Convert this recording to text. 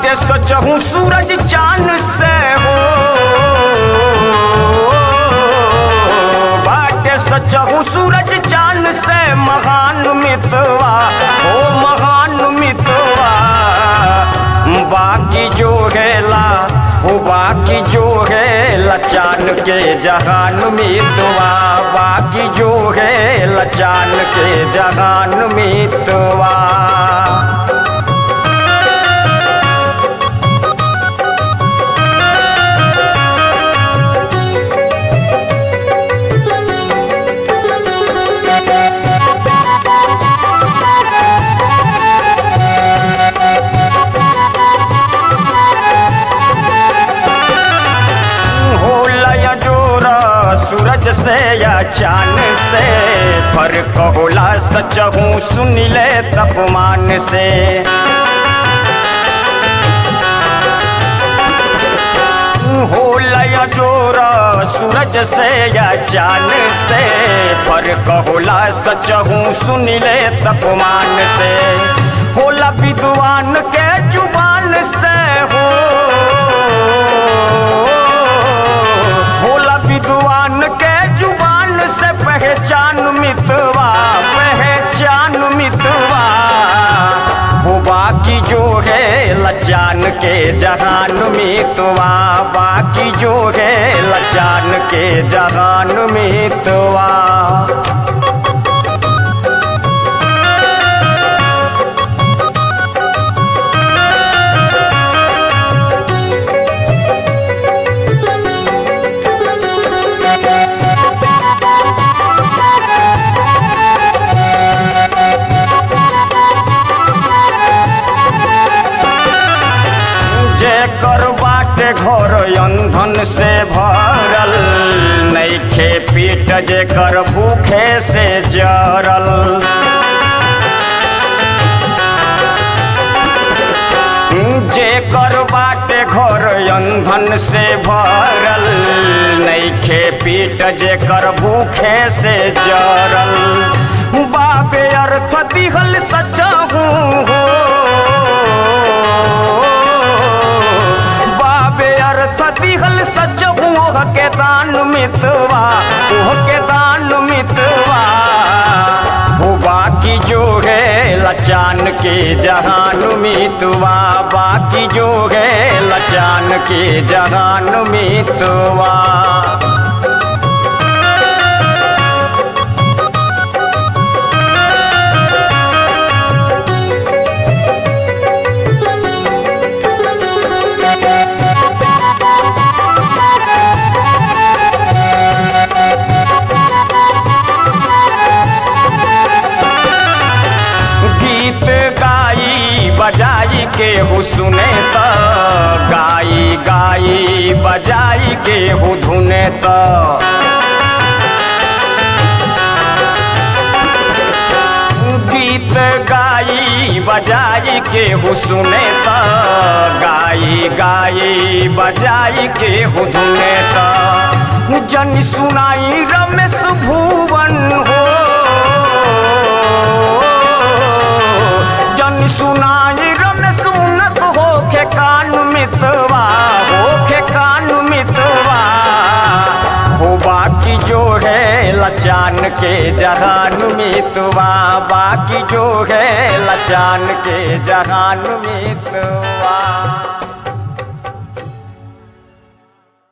बाटे सचहूँ सूरज चांद से हो बाटे सचहूँ सूरज चांद से महान मितवा हो महान मितवा बाकी जो है हो बाकी जो है लचान के जहान मितवा बाकी जो है लचान के जहान मितवा हो लया जोरा सूरज से या चांद से फर्क होला सच हूँ सुन ले तपमान से हो लया जोरा सूरज से या चांद से फर्क होला सच हूँ सुन ले तपमान से होला विद्वान के जुबान से हो होला विद्वान के जुबान से पहचान मितवा पहचान मितवा हो बाकी जो है लचान के जहान मितवा बाकी जो है लचान के जहान मितवा जे कर बाटे घर अंधन से भरल नैखे पीट जे कर भूखे से जरल जे कर बाटे घर अंधन से भरल नैखे पीट जे कर भूखे से जरल बाबे अर्थ दिहल सचहू हो बाबे अर्थ दिहल सच ओह के दान मितवा ओह के दान मितवा हो बाकी जो है लचान के जहान मितवा बाकी जो है लचान के जहान मितवा गीत गाई बजाई के हु सुने त गाई गाई बजाई के हु धुने त गीत गाई बजाई के हु सुने त गाई गाई बजाई के हु धुने त जन सुनाई रमेश भुवन हो जन सुनाई रमेश उन्नत हो के कान मितवा हो के कान मितवा हो बाकी जो है लचान के जहान मितवा बाकी जो है लचान के जहान मितवा